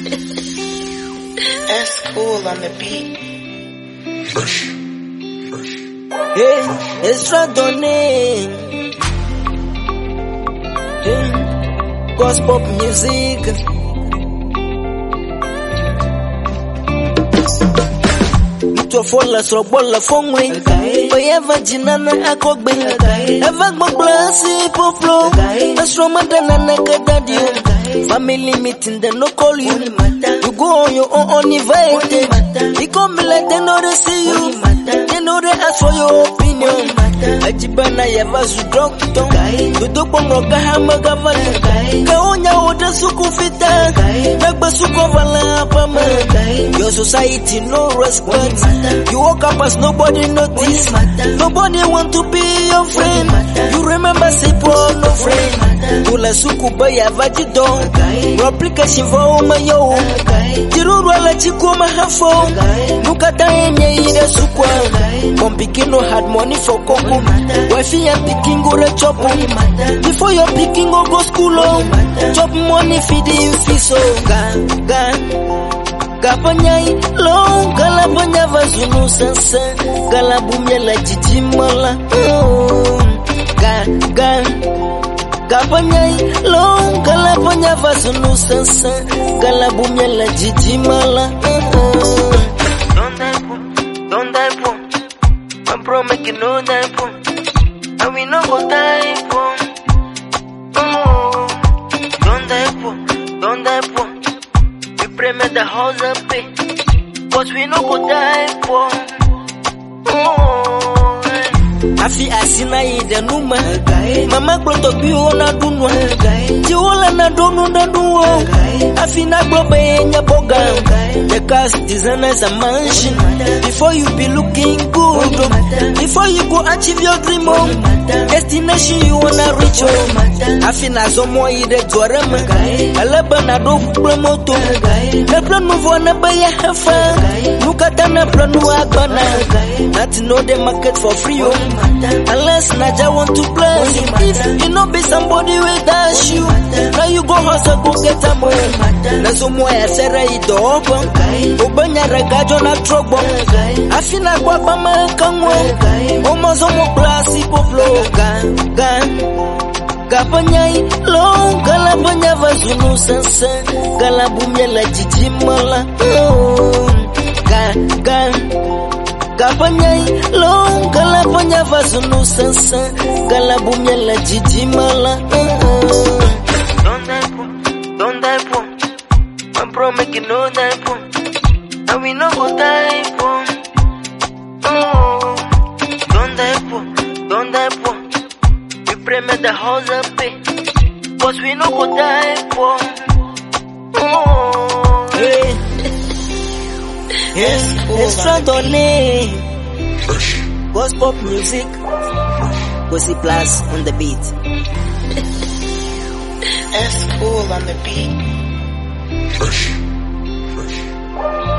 That's cool on the beat. Hey, extra donné. Hey, gospel music. Mtofola srobola fongwe Bayeva jinana akogbe Eva gbogbo si poflo Asroma danana kadadio Family meeting they no call you You go on your own uninvited You come like they know they see you They know they ask for your opinion Ajibana yava su doctor Dudukpo mroga hama gavana Kaonya oda suku fita Nagba suku vala apama Your society no respect You woke up as nobody notice Nobody want to be your friend You remember say poor no friend Tula suku baya vajido Replication for uma yo Jiruru ala chikuma hafo Nukata enye ire sukwa Pompikino had money for koko Wifi and pikin go re chop Before your pikin go go school oh Chop money feeding fish oh Ga, ga Gapanyai long galapanya vazunu sansa galabumya la jijimala oh, ga ga Gapanyai long galapanya vazunu sansa galabumya la jijimala oh, Don't die poor, don't die poor. My bro make you no die poor. And we no go die poor. Oh, don't die poor, don't die poor. We pray make the house up pay. Cause we no go die poor. Oh, eh. Afi asina ide numa Mama kloto biyo na dunwa Jiwola na donu na duwo Afi na globe nya boga The cast designers a mansion Before you be looking good Before you go achieve your dream oh. Destination you wanna reach oh. Afi na zomo ide dwarema Alaba na do promoto Na plan move na baya hefa Nukata na plan wagbana Not know the market for free oh. Unless Naja want to bless you If you know be somebody will dash you Now you go hustle go get a money Na zomo ya sere idogo Obanya regajo na trobo Afina kwa bama kangwe Omo zomo klasi po flow Gan, gan Gapanyai long galabanya vazunu sansa Galabumya la jijimala oh, Gan, gan Gapanyai long galapanya vazunu sansa Galabumya la jijimala oh, Don't die poor, don't die poor. My bro make you no die poor. And we no go die poor. Oh, don't die poor, don't die poor. We pray make the house up pay. Cause we no go die poor. Oh, hey. Yes, extra donné Gospel music Gossip Plus on the beat that's cool on the beat.